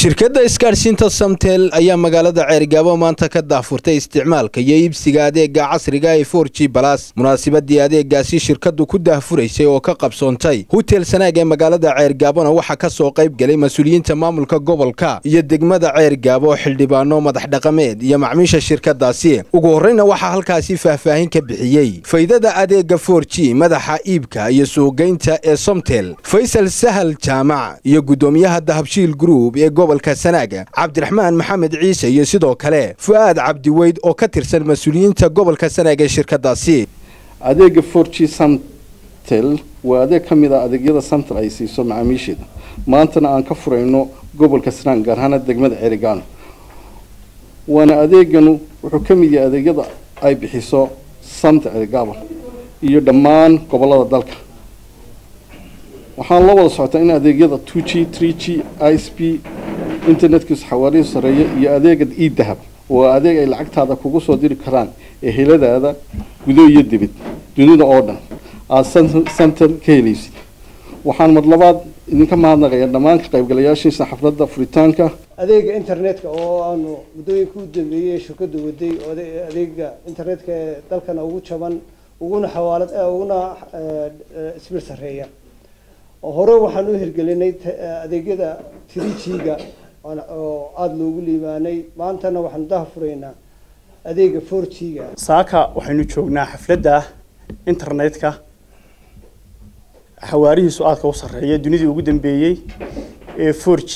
shirkadda isgaadhsiinta samtel ayaa magaalada ceerigaabo maanta ka daafurtay isticmaalka iyo iibsiga adeega casriga ee for g balas munaasabadii adeegaasi shirkaddu ku daahfuraysay oo ka qabsoontay hutel sanaag ee magaalada ceergaabona waxaa ka soo qayb gelay mas-uuliyiinta maamulka gobolka iyo degmada ceergaabo xildhibaano madax dhaqameed iyo macmiisha shirkadaasi ugu horreyna waxaa halkaasi faahfaahin ka bixiyey faydada adeega for g madaxa iibka iyo suuqgeynta ee somtel faysal sahal jaamac iyo guddoomiyaha dahabshiil group ee gobolka sanaaga cabdiraxmaan maxamed ciise iyo sidoo kale fu-aad cabdiweyd oo ka tirsan mas-uuliyiinta gobolka sanaag ee shirkadaasi adeega for g samtel waa adeeg ka mid a adeegyada samtel ay siiso macaamiisheeda maantana aan ka furayno gobolka sanaag gaar ahaana degmada cerigaano waana adeeganu wuxuu ka mid yahay adeegyada ay bixiso samtel cerigaabo iyo dhammaan gobolada dalka waxaan la wada socotaa in adeegyada two g three g i s p internetkiisu xawaarihi sareeya iyo adeega e dahab waa adeeg ay lacagtaada kugu soo diri karaan eheladaada gudo iyo dibid dunida oo dhan aada samtel ka helaysid waxaan mar labaad idinka mahadnaqaya dhammaan ka qaybgalayaashiisa xafladda furitaanka adeega internetka oo aanu muddooyinka u dambeeyey shirkadu waday adeega internetka ee dalkana ugu jaban uguna xawaalad uguna isbir sareeya hore waxaan u hirgelinay adeegyada three g-ga oo aada loogu liibaanay maantana waxaanu daha furaynaa adeega four g-ga saaka waxaynu joognaa xafladda internetka xawaarihiisu aadka u sarreeya dunidii ugu dambeeyey ee four g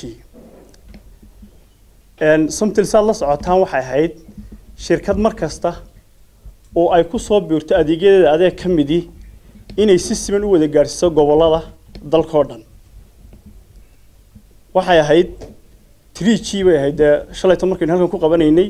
somtil saad la socotaan waxay ahayd shirkad mar kasta oo ay ku soo biirto adeegyadeeda adeeg ka midii inay si siman u wada gaadhsiiso gobollada dalkao dhan waxay ahayd tree g bay ahayd dee shalayto markaynu halkan ku qabanaynay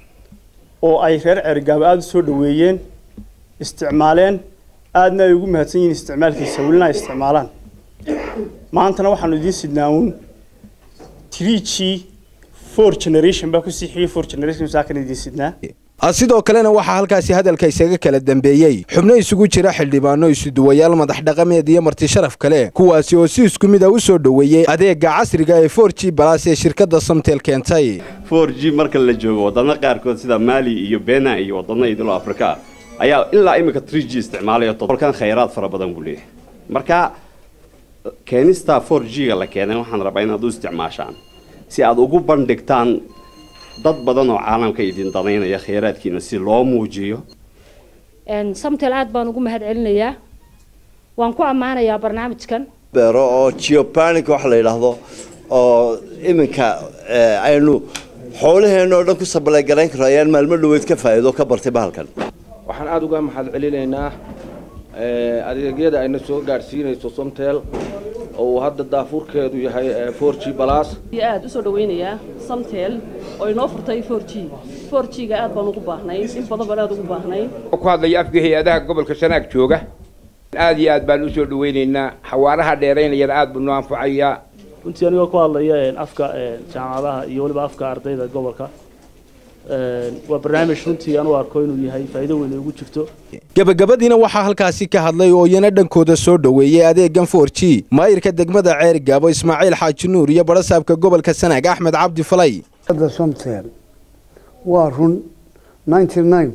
oo ay reer ceerigaabo aada u soo dhaweeyeen isticmaaleen aadna ay ugu mahadsan yihiin isticmaalkiisa welina ay isticmaalaan maantana waxaanu idiin sidnaa uun tree g four generation baa kusii xigay four generation saakan idiin sidnaa sidoo kalena waxaa halkaasi hadalka isaga kala dambeeyey xubno isugu jira xildhibaano isuduwayaal madax dhaqameed iyo marti sharaf kale kuwaasi oo si isku mid a u soo dhoweeyey adeega casriga ee for g balas ee shirkadda samtel keentay for g marka la joogo wadano qaarkood sida maali iyo bena iyo wadano idilo afrika ayaa ilaa iminka three g isticmaalaya todolkan khayraad fara badan buu leeyahay marka keenista for g-ga la keenay waxaan rabaa inaad u isticmaashaan si aad ugu bandhigtaan dad badan oo caalamka idin danaynaya khayraadkiina si loo muujiyo samtel aad baan ugu mahad celinayaa waan ku ammaanayaa barnaamijkan beero oo geopanic wax la yidhaahdo oo iminka aynu xoolaheena oo dhan ku sabaleegarayn karo ayaan maalmo dhaweyd ka faa'iido ka bartay bahalkan waxaan aada uga mahad celinaynaa adeegyada ayna soo gaadhsiinayso somtel oo uu hadda daafuurkeedu yahay for g balas aada usoo dhaweynayaa samtel oo inoo furtay for g for g-ga aad baan ugu baahnay in badan baan aada ugu baahnay ku hadlaya afka hay-adaha gobolka sanaag jooga aada iyo aad baan usoo dhaweynaynaa xawaaraha dheeraynayana aada buu noo anfacayaa runtii anigoo ku hadlaya afka jaamacadaha iyo weliba afka ardayda gobolka waa barnaamij runtii aan u arko inuu yahay faa'iido weyn ay ugu jirto gabagabadiina waxaa halkaasi ka hadlay oo iyana dhankooda soo dhoweeyey adeegan for g maayirka degmada ceerigaabo ismaaciil xaaji nuur iyo barasaabka gobolka sanaag axmed cabdi falay somtel waa run ninety nine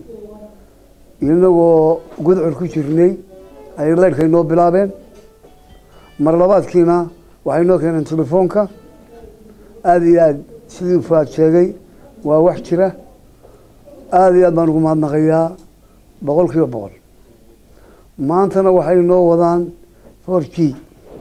inagoo gudcur ku jirnay ayay leydhkay noo bilaabeen mar labaadkiina waxay noo keeneen telefoonka aada iyo aad sidii fuaad sheegay waa wax jira aada iyo aad baan ugu mahadnaqayaa boqol kiiba boqol maantana waxay noo wadaan for g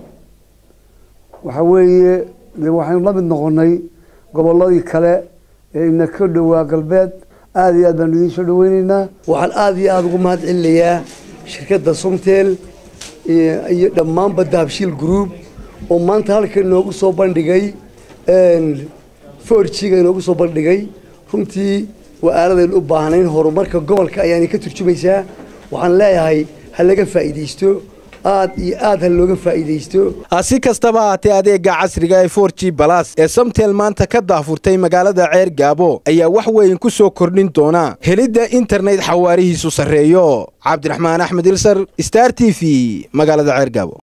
waxa weeye de waxaynu la mid noqonay gobolladii kale ee ina ka dhowaa galbeed aada iyo aad baanu idiin soo dhaweyneynaa waxaan aada iyo aada ugu mahad celinayaa shirkadda somtel iyo dhammaanba dahabshiil group oo maanta halka inoogu soo bandhigay for g-ga inoogu soo bandhigay runtii waa aaladaynu u baahnayn horumarka gobolka ayaana ka turjumaysaa waxaan leeyahay ha laga faa'iidaysto aad iyo aad ha looga faa'iidaysto si kastaba haatee adeega casriga ee for g balas ee samtel maanta ka daafurtay magaalada ceer gaabo ayaa wax weyn ku soo kordhin doona helidda internet xawaarihiisu sarreeyo cabdiraxmaan axmed ilsar star t v magaalada ceer gaabo